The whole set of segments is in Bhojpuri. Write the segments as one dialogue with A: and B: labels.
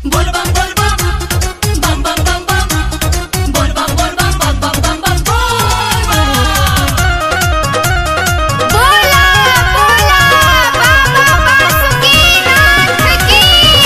A: Bol bam bol bam bam bam bam bam bol bam bol bam bam bam bam bam bol bam
B: बोला बोला बाबा बासुकीनाथ की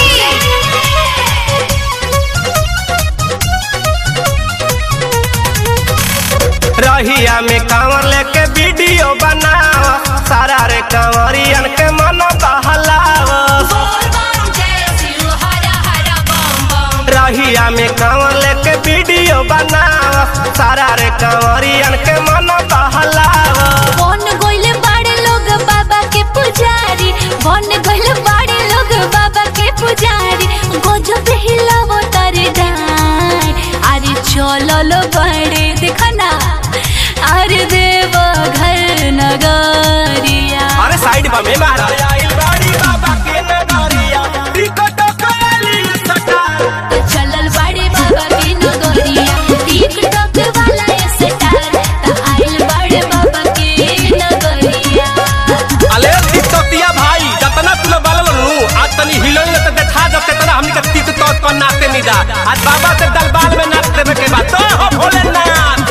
C: रहिया में कांवर लेके वीडियो बनाव सारा रे कांवरियन के मन बहलाव
A: bol bam jai shiv hara hara bam bam
C: रहिया में कांवर लेके वीडियो बनाव सारा रे कांवरियन के मन बहलाव
B: बन गइले बाड़े लोग बाबा के पुजारी बन गइले बाड़े लोग बाबा के पुजारी गजब हिलावो तारे डाय अरे चललो बड़े देखना अरे देव घर नगरिया
C: अरे साइड बा में मारा आइल बाड़ी बाबा के नगरिया टिकट काली सटार
B: चलल बाड़े बाबा के नगरिया टिकटॉक वाला स्टार त आइल बाड़े बाबा के नगरिया
C: अले टिकटॉकिया भाई जतना तुल बालल नु आज तनी हिलोई न त देखा जब तेतना हमनी के टिकटॉक पर नाचते निदा आज बाबा से दरबार में नाच देवे के बाद तो हो Bholenath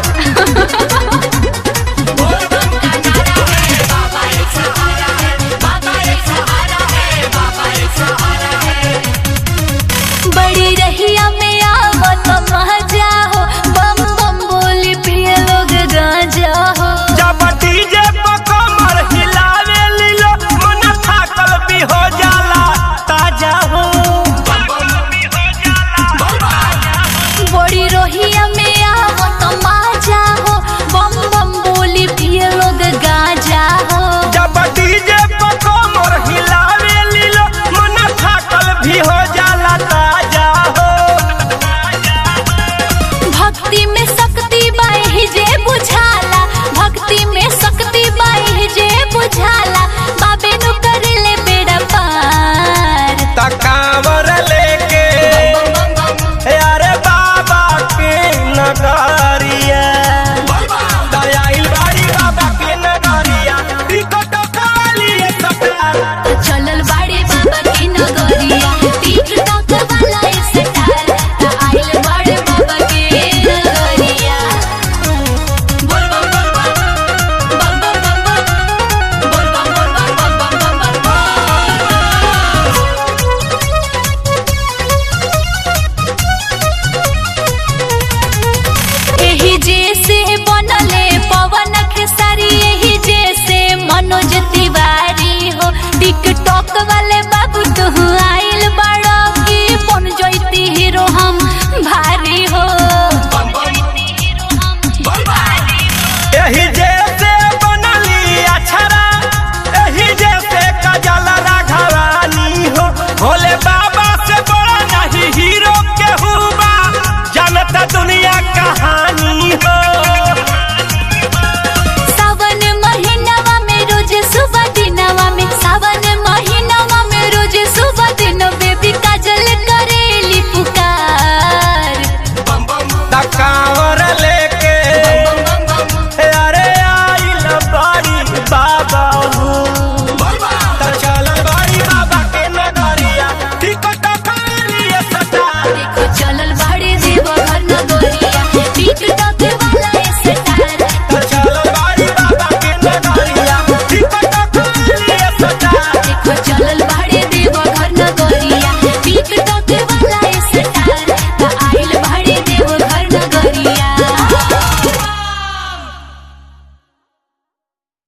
A: bol bam ka nara hai baba ek sahara hai baba ek sahara hai baba ek sahara hai
B: बड़ी रहिया में आवत मजा हो बम बम बोली पिए लोग गांजा हो
C: जब डीजे पर कमर हिलावे लीलो मन थाकल भी हो जाला ताजा हो
B: बड़ी रहिया में आवत मजा हो बम बम बोली पिए लोग गांजा हो
C: जब डीजे पर कमर हिलावे लीलो मन थाकल भी हो जाला ताजा